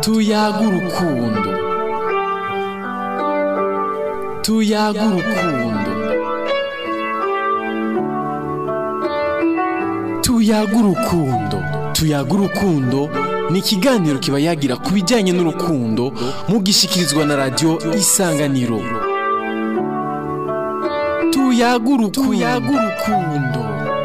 tuyaga urukundo tuyaga urukundo tuyaga urukundo tuyaga urukundo ni ikiganiro kiba yagira ku bijyanye n'urukundo mugishyikirizwa na radiyo isanganiro tuyaga urukundo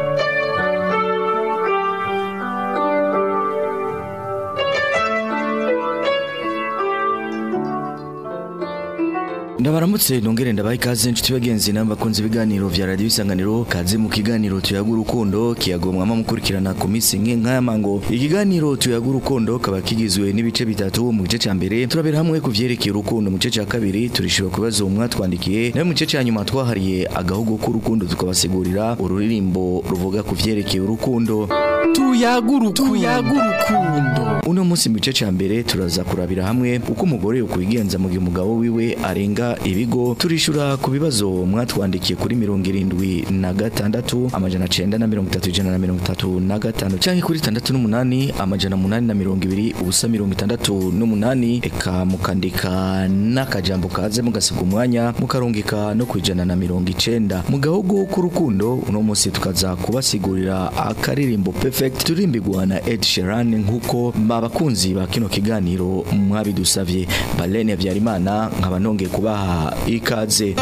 ndabaramutse nongere ndabaha ikaze inshuti bagenzi n'abakunzi ibiganiro vya radiyo isanganiro kaze mu kiganiro tuyaga urukundo kiyagomwama mukurikirana ku minsi nke nk'aya mango ikiganiro tuyaga urukundo kaba kigizwe n'ibice bitatu mu gice ca mbere turabera hamwe ku vyerekeye urukundo mu gice ca kabiri turishura ku bibazo mwatwandikiye nayo mu gice ca nyuma twahariye agahugu k'urukundo tukabasigurira ururirimbo ruvuga ku vyerekeye urukundo tuyaga urukundo uno munsi mu gice ca mbere turaza kurabira hamwe uko umugore ukwigenza mu gihe umugabo wiwe arenga ibigo turishura ku bibazo mwatwandikiye kuri mirongo irindwi na gatandatu amajana cenda na mirongo itatu ijana na mirongo itatu na gatanu canke kuri tandatu n'umunani amajana munani na mirongo ibiri ubusa mirongo itandatu n'umunani eka mukandika n'akajambo kaze mugasiga umwanya mukarungika no kwijana na mirongo icenda mu gahugu k'urukundo uno munsi tukaza kubasigurira akaririmbo perfect turimbigwa na Ed Sheeran nk'uko abakunzi ba kino kiganiro mwabidusavye Balene Habyarimana nkaba nongeye kubaha ikaze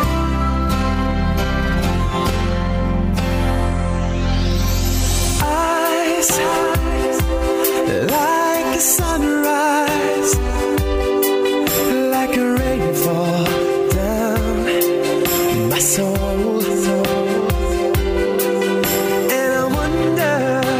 eyes like a sunrise, like a rainfall down my soul. And I wonder,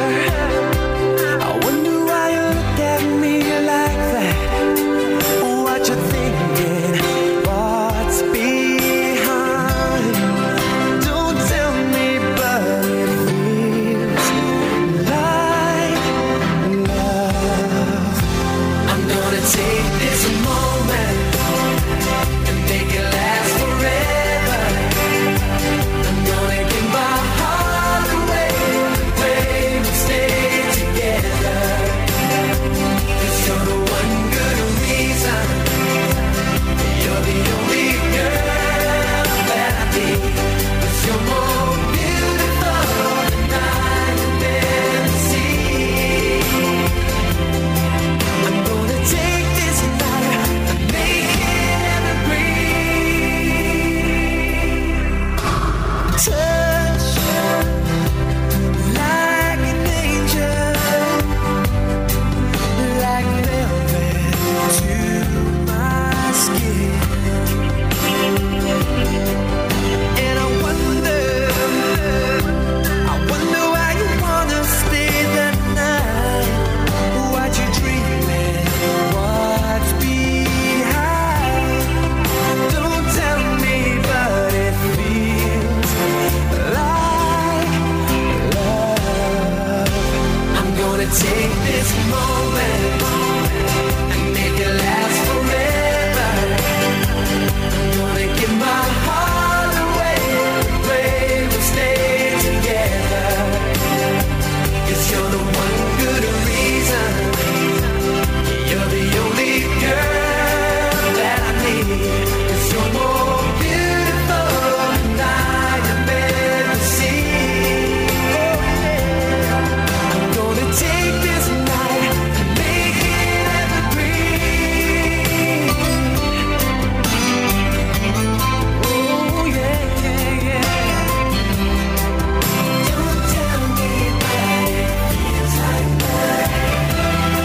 I wonder why you look at me like that. What you thinking? What's behind? Don't tell me, but it feels like love. I'm gonna take this moment and make it last forever. I'm gonna give my heart away, pray we stay together. you you're the one good reason. You're the only girl that I need. 'Cause you're more beautiful than I have ever seen. I'm gonna take this night and make it evergreen. Touch like an angel, like velvet to my skin. And I wonder, I wonder why you wanna stay the night. What you dreaming? What's behind? Don't tell me, but it feels like love. I'm gonna take this moment and make it last forever. I'm gonna give my heart away, pray we stay together. Cause you're the one good reason. You're the only girl that I need. Cause you're more beautiful than I have ever seen. I'm gonna take this night and make it evergreen. Oh yeah, yeah, yeah. Don't tell me that it feels like that.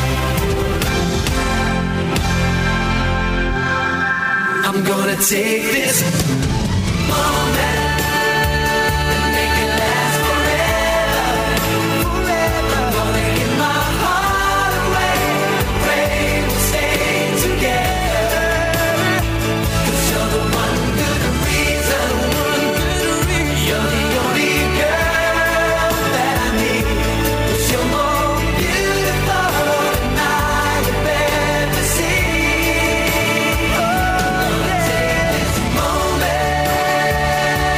I'm gonna take this moment and make it last forever. Forever. I'm gonna give my heart away. Pray we'll stay together. Cause you're the one good reason. One good reason. You're the only girl that I need. Cause you're more beautiful than I have ever seen. Oh, yeah. Take this moment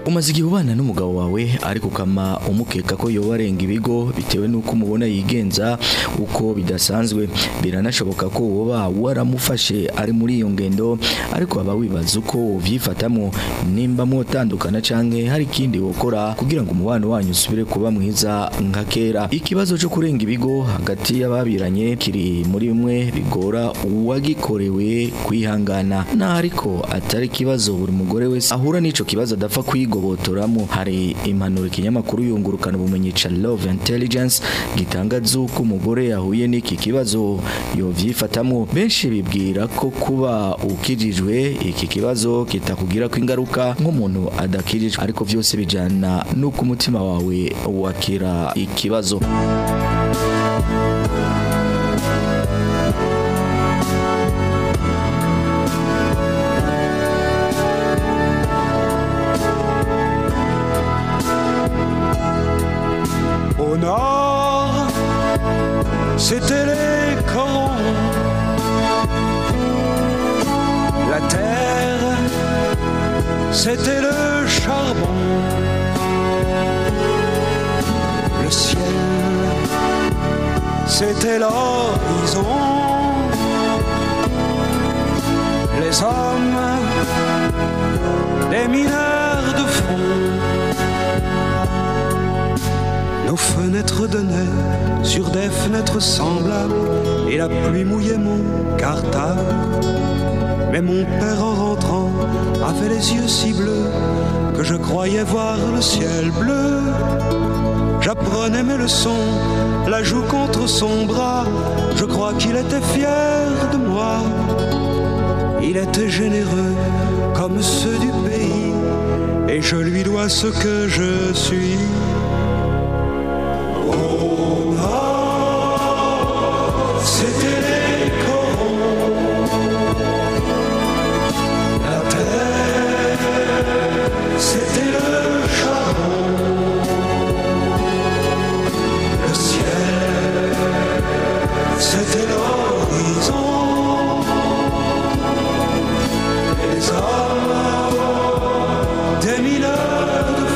umaze igihe ubana n'umugabo wawe ariko ukama umukeka ko yoba arenga ibigo bitewe n'uko umubona yigenza uko bidasanzwe biranashoboka ko woba waramufashe ari muri iyo ngendo ariko waba wibaza uko ubyifatamo nimba mwotandukana canke hari ikindi wokora kugira ngo umubano wanyu usubire kuba mwiza nka kera ikibazo cyo kurenga ibigo hagati y'ababiranye kiri muri bimwe bigora uwagikorewe kwihangana na ariko atari ikibazo buri mugore wese ahura n'ico kibazo adapfa kwigobotoramo hari impanuro ikinyamakuru yungurukana ubumenyi ca Love Intelligence gitanga z'uko umugore yahuye n'iki kibazo yovyifatamo benshi bibwira ko kuba ukijijwe iki kibazo kitakugira ko ingaruka nk'umuntu adakijijwe ariko byose bijana n'uko umutima wawe wakira ikibazo Au nord, c'était les corons. La terre, c'était le charbon. Le ciel, c'était l'horizon. Les hommes, des mineurs de fond. Nos fenêtres donnaient sur des fenêtres semblables et la pluie mouillait mon cartable. Mais mon père en rentrant avait les yeux si bleus que je croyais voir le ciel bleu. J'apprenais mes leçons, la joue contre son bras. Je crois qu'il était fier de moi. Il était généreux comme ceux du pays et je lui dois ce que je suis. Au nord, c'était les corons. La terre, c'était le charbon. Le ciel, c'était l'horizon. Les hommes, des mineurs de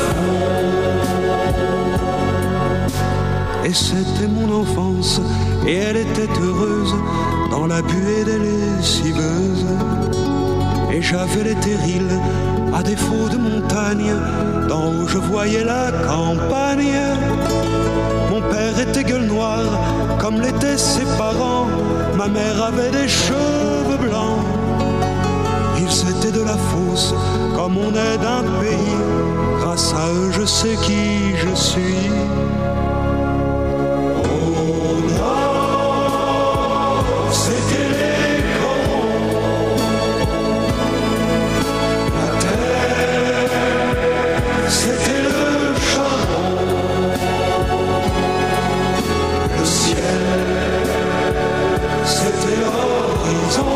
Et c'était mon enfance, et elle était heureuse dans la buée des lessiveuses. Et j'avais les terrils, à défaut de montagne, d'en haut je voyais la campagne. Mon père était gueule noire, comme l'étaient ses parents. Ma mère avait des cheveux blancs. Ils étaient de la fosse, comme on est d'un pays. Grâce à eux, je sais qui je suis. Au nord, c'était les corons. La terre, c'était le charbon. Le ciel, c'était l'horizon.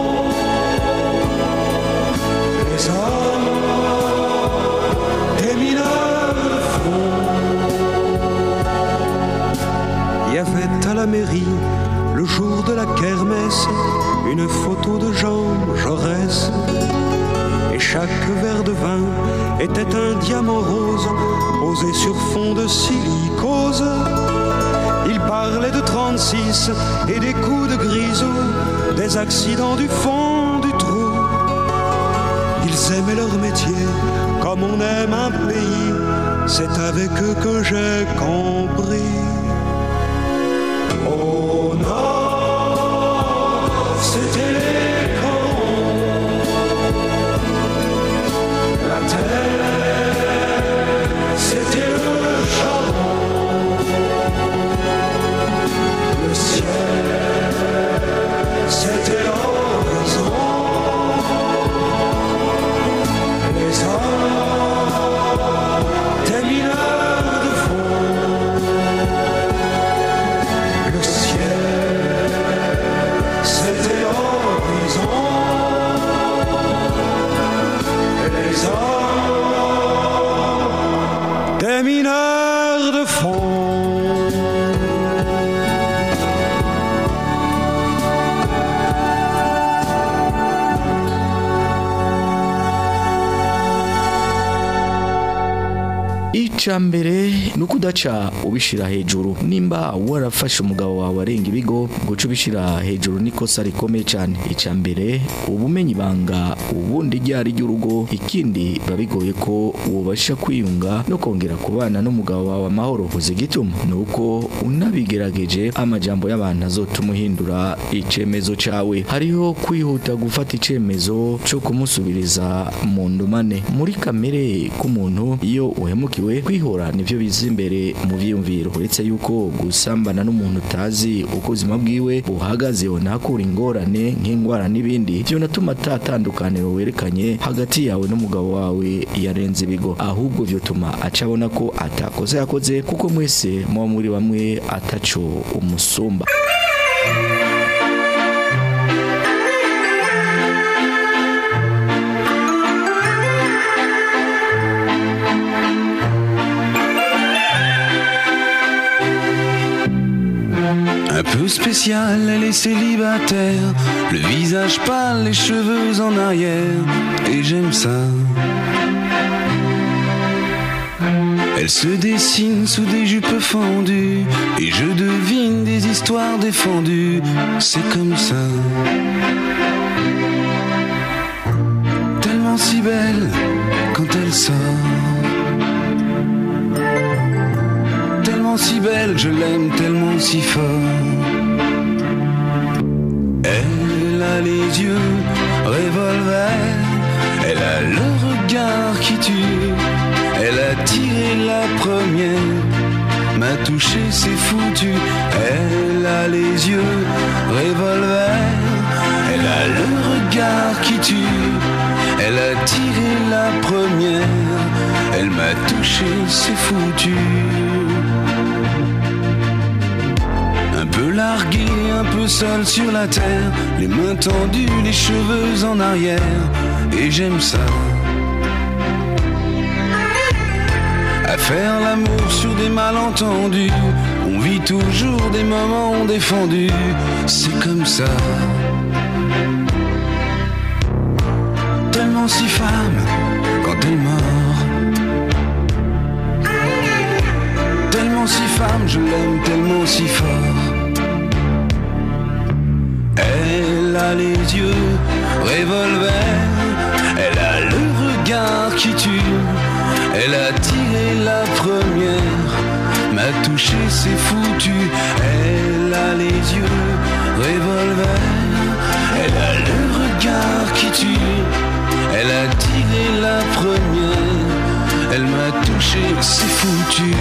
Les hommes, des mineurs de fond. Il y avait à la mairie, le jour de la kermesse, une photo de Jean Jaurès. Et chaque verre de vin était un diamant rose posé sur fond de silicose. Il parlait de 36 et des coups de grisou, des accidents du fond du trou. Ils aimaient leur métier comme on aime un pays. C'est avec eux que j'ai compris. Au nord, c'était les corons. La terre, c'était le charbon. Le ciel, c'était l'horizon. Les hommes, des mineurs de fond. Le ciel, c'était l'horizon. Les hommes, des mineurs de fond. icya mbere ni uko udaca ubishyira hejuru nimba warafashe umugabo wawe arenga ibigo guca ubishyira hejuru ni ikosa rikomeye cyane icya mbere uba umenya ibanga ubundi ryari ry'urugo ikindi biba bigoye ko wubasha kwiyunga no kongera kubana n'umugabo wawe amahoro uzi igituma ni uko unabigerageje amajambo y'abantu azotuma uhindura icyemezo cyawe hariho kwihuta gufata icyemezo cyo kumusubiriza mu ndumane muri kamere k'umuntu iyo uhemukiwe kwihora nibyo biza imbere mu byiyumviro uretse yuko gusambana n'umuntu utazi uko ubuzima bwiwe buhagaze unahakura ingorane nk'indwara n'ibindi byo natuma atatandukaniro werekanye hagati yawe n'umugabo wawe yarenze ibigo ahubwo byotuma aca abona ko atakoze yakoze kuko mwese muba muri bamwe ataco umusumba Un peu spécial, elle est célibataire. Le visage pâle, les cheveux en arrière. Et j'aime ça. Elle se dessine sous des jupes fendues. Et je devine des histoires défendues. C'est comme ça. Tellement si belle quand elle sort. Tellement si belle, je l'aime tellement si fort. Elle a les yeux revolver, elle a le regard qui tue, elle a tiré la première, m'a touché, c'est foutu. Elle a les yeux revolver, elle a le regard qui tue, elle a tiré la première, elle m'a touché, c'est foutu. Un peu largué, un peu seul sur la terre, les mains tendues, les cheveux en arrière, et j'aime ça. À faire l'amour sur des malentendus, on vit toujours des moments défendus, c'est comme ça. Tellement si femme quand elle mord. Tellement si femme, je l'aime tellement si fort. Elle a les yeux revolver, elle a le regard qui tue, elle a tiré la première, m'a touché, c'est foutu. Elle a les yeux revolver, elle a le regard qui tue, elle a tiré la première, elle m'a touché, c'est foutu.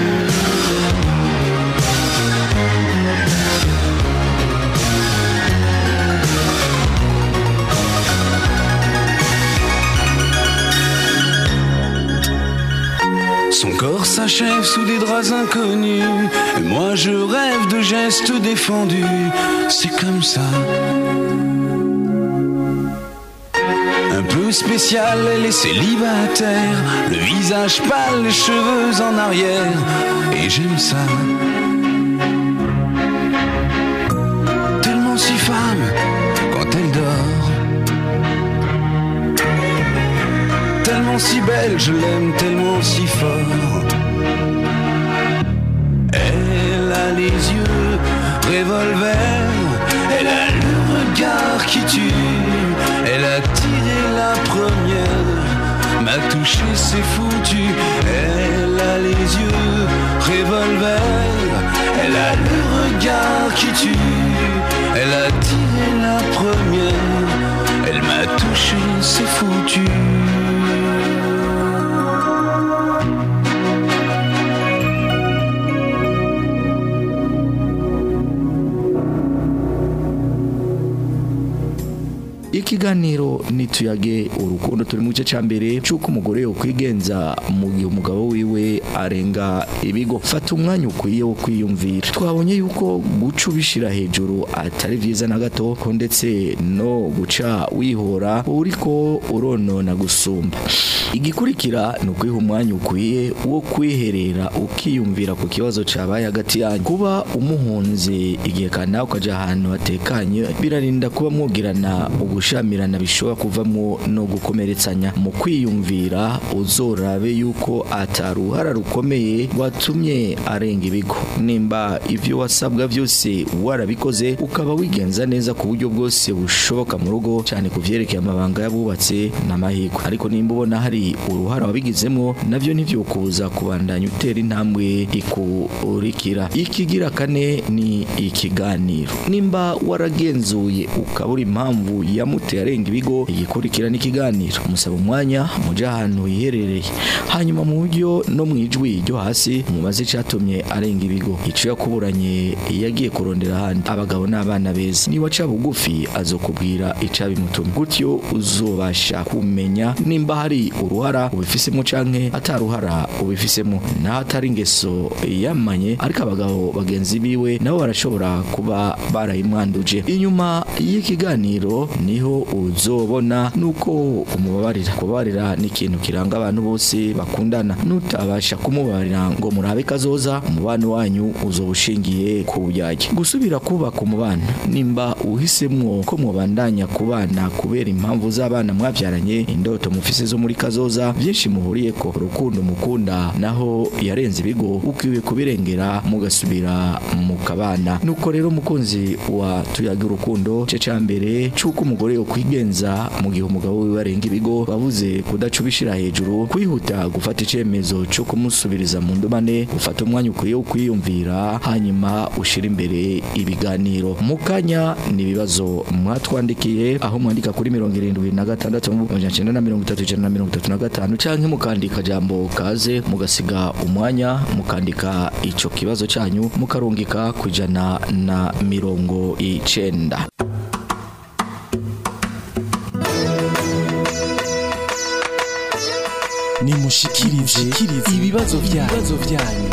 Son corps s'achève sous des draps inconnus. Et moi je rêve de gestes défendus. C'est comme ça. Un peu spécial, elle est célibataire. Le visage pâle, les cheveux en arrière. Et j'aime ça. Tellement si femme quand elle dort. Tellement si belle, je l'aime tellement si fort. Elle a les yeux revolver, elle a le regard qui tue, elle a tiré la première, m'a touché, c'est foutu. Elle a les yeux revolver, elle a le regard qui tue, elle a tiré la première, elle m'a touché, c'est foutu. ikiganiro nituyage urukundo turi mu gice cya mbere cy'uko umugore ukwigenza mu gihe umugabo wiwe arenga ibigo fata umwanya ukwiye wo kwiyumvira twabonye yuko guca ubishyira hejuru atari byiza na gato ko ndetse no guca wihora uri ko uronona gusumba igikurikira ni ukwiha umwanya ukwiye wo kwiherera ukiyumvira ku kibazo cyabaye hagati yanyu kuba umuhunze igihe kanaka ukajya ahantu hatekanye birarinda kuba mwugirana ubu gushamirana bishobora kuvamo no gukomeretsanya mu kwiyumvira uzorabe yuko ataruhara rukomeye watumye arenga ibigo nimba ibyo wasabwa byose warabikoze ukaba wigenza neza ku buryo bwose bushoboka mu rugo cyane ku vyerekeye amabanga y'abubatse n'amahirwe ariko nimba ubona hari uruhara wabigizemo navyo ntivyokubuza kubandanya utera intambwe ikurikira ikigira kane ni ikiganiro nimba waragenzuye ukabura impamvu yamuteye arenga ibigo igikurikira n'ikiganiro musaba umwanya muje ahantu hiherereye hanyuma mu buryo no mu ijwi ryo hasi mumaze icatumye arenga ibigo ico yakuburanye yagiye kurondera ahandi abagabo n'abana beza niba aca bugufi azokubwira icabimutumye gutyo uzobasha kumenya nimba hari uruhara ubifisemo canke ataruhara ubifisemo naho atari ingeso yamanye ariko abagabo bagenzi biwe nabo barashobora kuba barayimwanduje inyuma y'ikiganiro niho uzobona nuko umubabarira kubabarira ni ikintu kiranga abantu bose bakundana nutabasha kumubabarira ngo murabe kazoza umubano wanyu uzoba ushingiye ku buyage gusubira kubaka umubano nimba uhisemwo ko mubandanya kubana kubera impamvu z'abana mwabyaranye indoto mufise zo muri kazoza byinshi muhuriye ko urukundo mukunda naho yarenze ibigo ukwiye kubirengera mugasubira mukabana nuko rero mukunzi wa tuyaga urukundo ce ca mbere c'uko umugore yo kwigenza mu gihe umugabo wiwe arenga ibigo bavuze kudaca ubishira hejuru kwihuta gufata icemezo co kumusubiriza mu ndumane ufata umwanya ukwiye wo kwiyumvira hanyuma ushira imbere ibiganiro mu kanya ni ibibazo mwatwandikiye aho mwandika kuri mirongo irindwi na gatandatu amajana cenda na mirongo itatu ijana na mirongo itatu na gatanu canke mukandika jambo kaze mugasiga umwanya mukandika ico kibazo canyu mukarungika ku ijana na mirongo icenda nimushikirize ibibazo byanyu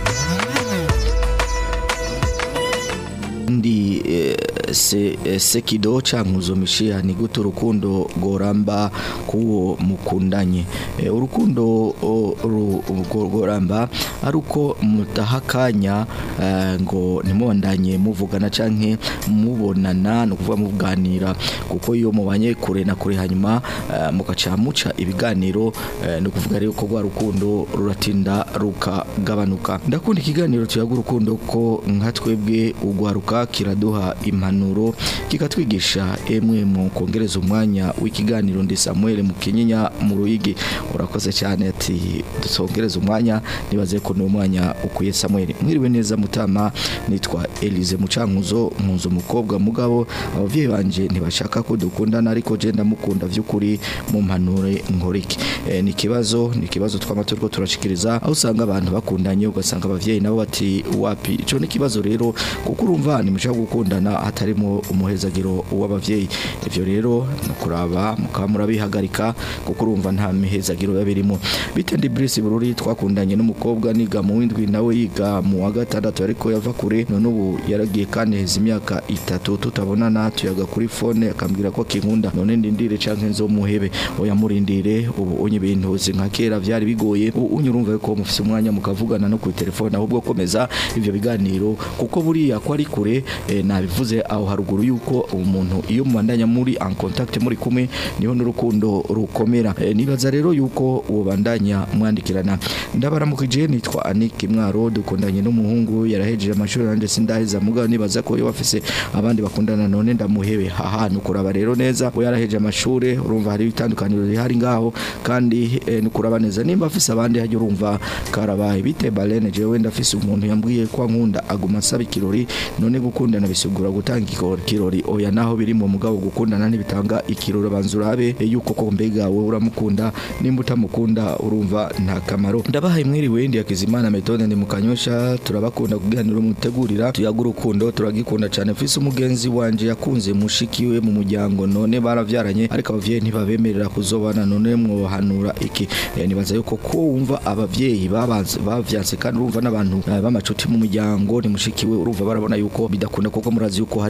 ndi eh, se, eh, sekido cankuzo mishiha ni gute urukundo goramba kuwo mukundanye eh, urukundo o, ru, urwo goramba ari uko mutaha akanya eh, ngo ntimubandanye muvugana canke mubonana ni ukuvuga muganira kuko iyo mubanye kure na kure hanyuma eh, mugaca muca ibiganiro eh, ni ukuvuga rero ko rwa rukundo ruratinda rukagabanuka ndakunda ikiganiro tuyaga urukundo ko nka twebwe ugwaruka kiraduha impanuro kikatwigisha emwe mu kongereza umwanya w'ikiganiro ndi Samuel Mukinyinya mu ruyigi urakoze cyane ati dusongereza umwanya nibaze ko ni umwanya ukwiye Samuel mwiriwe neza mutama nitwa Elize Mucankuzo nkuzo umukobwa mugabo abavyeyi banje ntibashaka ko dukundana ariko je ndamukunda vy'ukuri mu mpanure nkoriki e, ni kibazo ni kibazo twama turiko turashikiriza aho usanga abantu bakundanye ugasanga abavyeyi nabo bati wapi ico ni kibazo rero kuko urumva nimushaka gukundana hatarimo umuhezagiro w'abavyeyi ivyo rero no kuraba mukaba murabihagarika kuko urumva nta mihezagiro biba birimo bitendi Brice Bururi twakundanye n'umukobwa niga mu windwi nawe yiga mu wa gatandatu ariko yava kure none ubu yaragiye kandi heza imyaka itatu tutabonana tuyaga kuri fone akambwira ko kinkunda none ndindire canke nzomuhebe oya murindire ubu unye ibintu nka kera vyari bigoye ubu unye urumva ko mufise umwanya mukavugana no ku telefone ahubwo komeza ivyo biganiro kuko buriya ko ari kure eh, nabivuze aho haruguru yuko umuntu iyo mubandanya muri en contact muri kumwe niho n'urukundo rukomera eh, nibaza rero yuko uwo bandanya mwandikirana ndabaramukije nitwa Anik Mwaro dukundanye n'umuhungu yarahejeje amashuri nanje sindaheza mugabo nibaza ko iyo wafise abandi bakundana none ndamuhebe haha nukuraba rero neza we yaraheje amashuri urumva hari itandukaniro rihari ngaho kandi eh, nukuraba neza nimba afise abandi hajya urumva karabaye bite balene jewe ndafise umuntu yambwiye ko ankunda aguma asaba ikirori none gukundana bisigura gutanga ikiro- ikirori oya naho biri mu mugabo gukundana ntibitanga ikirori banza urabe eh, yuko ko mbega wowe uramukunda nimba utamukunda urumva nta kamaro ndabahaye mwiriwe ndi yakizimana metode ndi mukanyosha turabakunda kuganira mutegurira tuyaga urukundo turagikunda cyane mfise umugenzi wanje yakunze mushikiwe mu muryango none baravyaranye ariko abavyeyi ntibabemerera kuzobana none mwohanura iki Eh, nibaza yuko ko wumva abavyeyi babanze bavyanse kandi urumva n'abantu eh, b'amacuti mu muryango ni mushikiwe urumva barabona yuko bidakunda kuko murazi yuko hari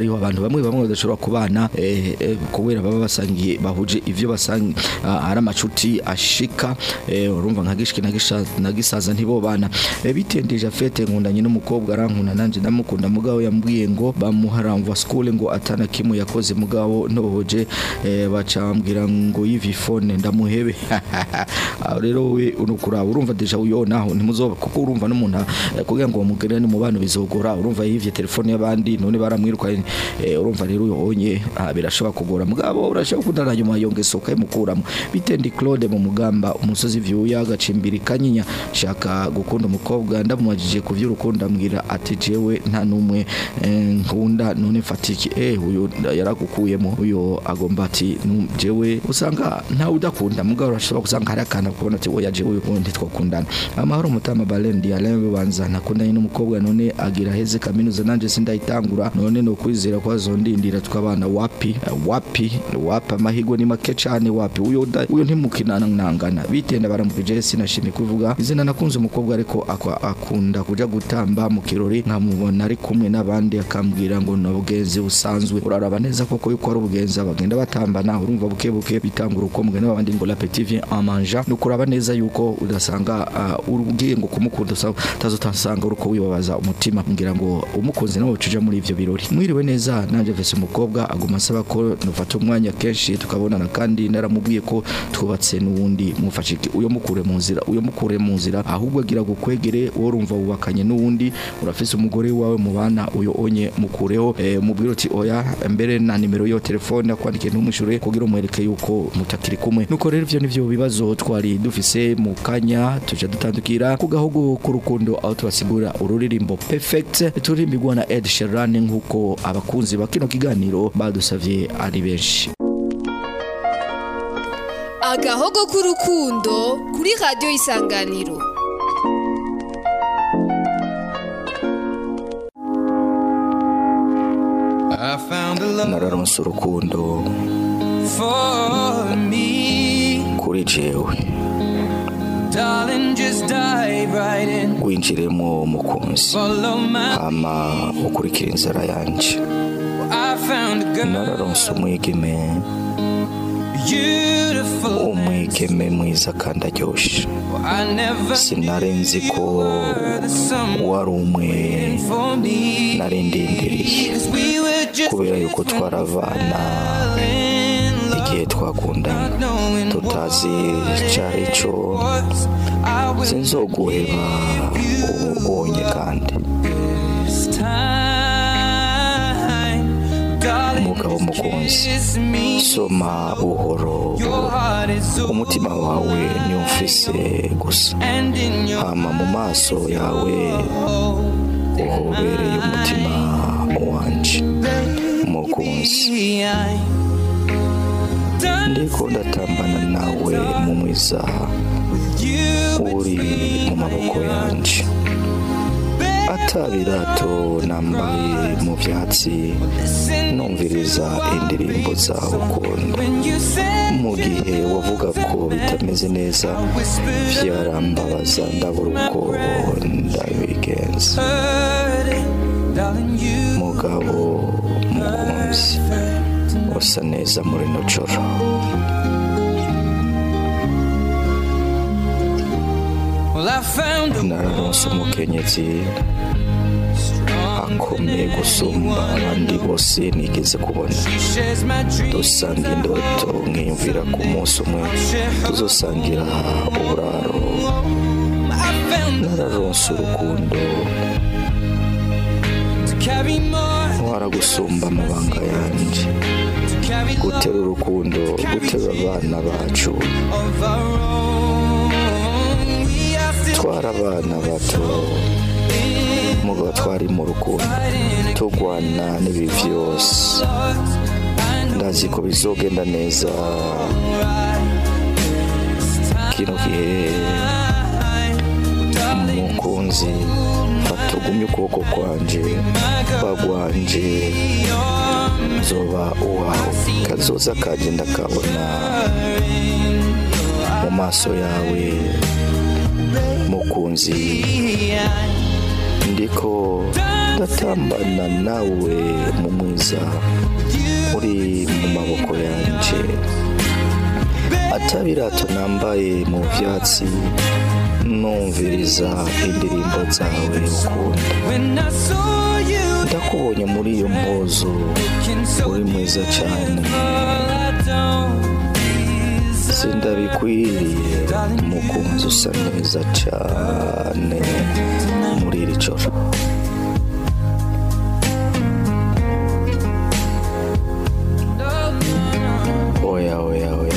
hariho abantu bamwe bamwe badashobora kubana eh, eh, kubera baba basangiye bahuje ivyo basangiye ari amacuti ashika eh, urumva nka gishiki na gisha- na gisaza ntibobana eh, bitendeje afete nkundanye n'umukobwa arankunda nanje ndamukunda mugabo yambwiye ngo bamuharamva school ngo atana kimwe yakoze mugabo ntohoje eh, bacambwira ngo yivi phone ndamuhebe aho rero we unukuraba urumva deja uyo naho ntimuzoba kuko urumva n'umuntu eh, kugira ngo mugerane mu bana bizogora urumva yivye telefone y'abandi none baramwiruka eh, urumva rero uyo onye ah, birashobora kugora mugabo urashobora kudana nyuma yongeso kayimukuramo bitendi Claude mu mugamba umusozi vyuya agacimbiri kanyinya shaka gukunda umukobwa ndamubajije ku vy'urukundo ambwira ati jewe nta numwe eh, nkunda none fatiki eh uyo yaragukuyemo uyo agomba ati "Nu- jewe usanga nta udakunda mugabo urashobora gusanga hari akana kubona ati oya jewe uwo ntitwakundana amahoro mutama Balendi Alain banza nakundanye n'umukobwa none agira heze kaminuza nanje sindayitangura none no kwizera kwa zondindira twabana wapi Eh, wapi wapi amahigo ni make cyane wapi uyo da- uyo ntimukinana nangana bitenda baramukije sinashimye kuvuga izina nakunze umukobwa ariko akwa- akunda kuja gutamba mu kirori nkamubona ari kumwe n'abandi akambwira ngo ni ubugenzi busanzwe uraraba neza koko yuko ari ubugenzi bagenda batambana urumva buke buke bitangura uko mugenda babandi ngo la petite vient en mangeant ni ukuraba neza yuko udasanga uh, ugiye ngo kumukunda usa- utazotasanga uruko wibabaza umutima ngira ngo umukunzi nawe ucija muri ivyo birori mwiriwe neza nanje vese umukobwa aguma asaba ko nufata umwanya kenshi tukabonana kandi naramubwiye ko twubatse n'uwundi mufashe iki uyo mukure mu nzira uyo mukure mu nzira ahubwo agira gukwegere wowe urumva wubakanye n'uwundi urafise umugore wawe mubana uyo onye mukureho eh, mubwire uti oya mbere na nimero yo telefone akwandikiye ntumwishure kugira umwereke yuko mutakiri kumwe nuko rero ivyo nivyo bibazo twari dufise mu kanya tuja dutandukira ku gahugu k'urukundo aho tubasigura ururirimbo perfect turirimbirwa na Ed Sheeran nk'uko abakunzi ba kino kiganiro badusavye ari benshi agahogo k'urukundo kuri radiyo isanganiro I found a love nararonse urukundo for me. kuri jewe Darling, just dive right in. winjiremo mukunzi Follow my. hama ukurikira inzara yanje I found a girl. nararonse umwigeme Beautiful. umwigeme mwiza kandi aryoshe I never sinari nzi ko the someone wari umwe for me. nari ndindiriye 'Cause we were just kubera yuko twaravana in love. igihe twakundana Knowing tutazi icari cyo what I was sinzoguheba ubonye kandi this time. Darling, umugabo mukunzi kiss me. soma buhoro Your buhoro heart is so umutima wawe niwo mfise gusa and in your hama mu maso yawe uhobereye umutima wanje mukunzi I done ndiko ndatambana nawe mu mwiza you uri mu maboko yanje atabirato nambaye mu byatsi listen numviriza indirimbo zawe ukunda when you say mu gihe wavuga ko bitameze neza byarambabaza ndabura uko ndabigenza heard it, darling you mugabo mukunzi usa neza muri no joro well I found a nararonse umukenyezi akomeye gusumba abandi bose nigeze kubona she shares my dreams dusanga indoto nkiyumvira ku munsi umwe tuzosangira uburaro I found nararonse urukundo to carry more waragusumba amabanga yanjye to carry gutera love urukundo gutera abana bacu of our own we are still twara abana bato mugabo twari mu rukundo turwana n'ibi byose ndazi ko bizogenda neza kino gihe mukunzi fata ugumye ukuboko kwanje bagwanje zoba uwawe kazoza kanje ndakabona mu maso yawe mukunzi ndiko ndatambana nawe mu mwiza uri mu maboko yanje atabirato nambaye mu vyatsi numviriza indirimbo zawe ukunda When I saw you, ndakubonye muri iyo mpuzu looking so uri mwiza cyane all I don't deserve. sindabikwiriye umukunzi usa neza cyane muri iri joro oya oya oya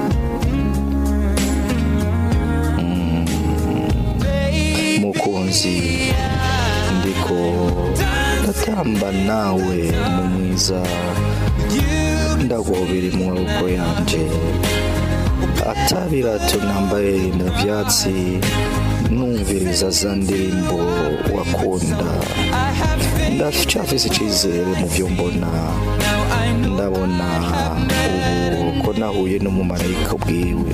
Mm. mukunzi ndiko ndatamba nawe mu mwiza ndagobera mu maboko yanje atabirato nambaye mu byatsi numviriza za ndirimbo wakunda ndacyafise icyizere mu byo mbona ndabona ubu ko nahuye n'umumarayika bwiwe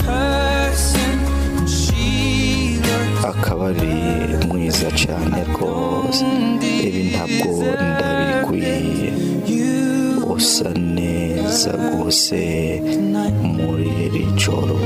akaba ari mwiza cyane rwose ibi ntabwo ndabikwiye usa neza rwose muri iri joro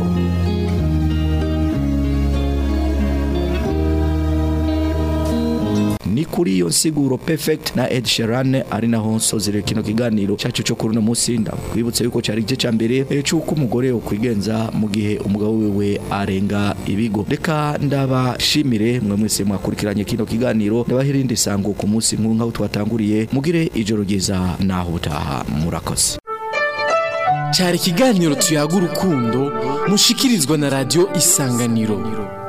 ni kuri iyo nsiguro perfect na Ed Sheeran ari naho nsozerera kino kiganiro cyacu cyo kuri uno munsi ndakwibutsa yuko cyari igice cya mbere eh, cy'uko umugore ukwigenza mu gihe umugabo wiwe arenga ibigo reka ndabashimire mwe mwese mwakurikiranye kino kiganiro ndabahira irindi sango ku munsi nk'uyu nk'aho twatanguriye mugire ijoro ryiza naho utaha murakoze cyari ikiganiro tuyaga urukundo mushikirizwa na radiyo isanganiro